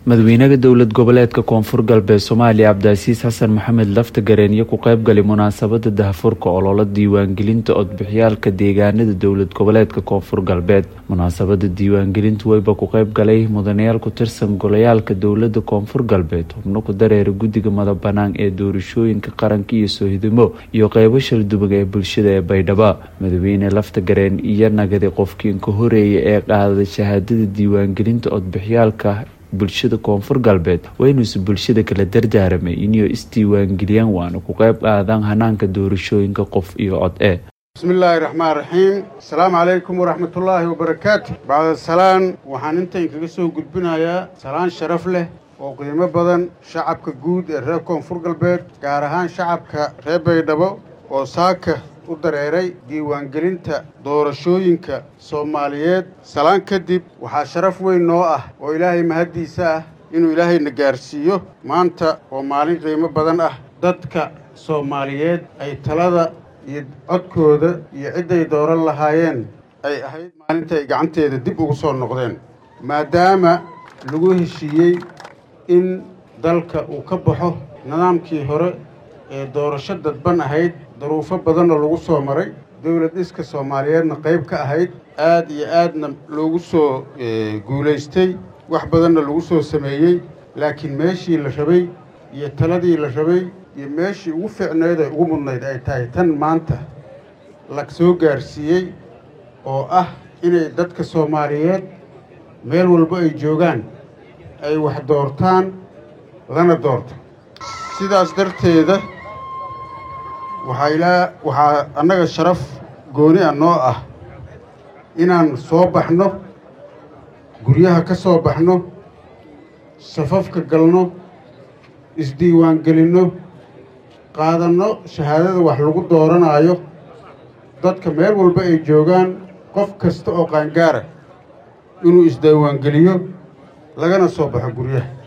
madaxweynaha dowlad goboleedka koonfur galbeed soomaaliya cabdicasiis xasan maxamed laftagareen iyo ku qaybgalay munaasabada dahafurka ololo diiwaangelinta codbixyaalka deegaanada dowlad goboleedka koonfur galbeed munaasabada diiwaangelintu weyba ku qaybgalay mudanayaal ku tirsan golayaalka dowlada koonfur galbeed xubno ku dareera guddiga madabanaan ee doorashooyinka qaranka iyo soohidimo iyo qeybo shaldubag ee bulshada ee baydhabo madaxweyne laftagareen iyo nagadi qofkiin ka horeeya ee qaaday shahaadada diiwaangelinta codbixyaalka bulshada koonfur galbeed waa inuusa bulshada kala dardaaramay inay isdiiwaangeliyaan waana ku qayb qaadaan hanaanka doorashooyinka qof iyo cod e bismillaahi raxmaan raxiim asalaamu calaykum waraxmatullaahi wabarakaatu bacda salaan waxaan intayn kaga soo gudbinayaa salaan sharaf leh oo qiimo badan shacabka guud ee reer koonfur galbeed gaar ahaan shacabka reer baydhabo oo saaka u dareeray diiwaangelinta doorashooyinka soomaaliyeed salaan kadib waxaa sharaf weyn noo ah oo ilaahay mahaddiisa ah inuu ilaahayna gaarsiiyo maanta oo maalin qiimo badan ah dadka soomaaliyeed ay talada iyo codkooda iyo cidday dooran lahaayeen ay ahayd maalinta ay gacanteeda dib ugu soo noqdeen maadaama lagu heshiiyey in dalka uu ka baxo nidaamkii hore ee doorasho dadban ahayd daruufo badanna lagu soo maray dowlad dhiska soomaaliyeedna qayb ka ahayd aad iyo aadna loogu soo guulaystay wax badanna lagu soo sameeyey laakiin meeshii la rabay iyo taladii la rabay iyo meeshii ugu fiicnayd ay ugu mudnayd ay tahay tan maanta la soo gaarsiiyey oo ah inay dadka soomaaliyeed meel walba ay joogaan ay wax doortaan lana doorto sidaas darteeda waxaa ilaa waxaa annaga sharaf gooni ah noo ah inaan soo baxno guryaha ka soo baxno safafka galno isdiiwaangelinno qaadanno shahaadada wax lagu dooranaayo dadka meel walba ay joogaan qof kasta oo qaangaara inuu isdiiwaangeliyo lagana soo baxo guryaha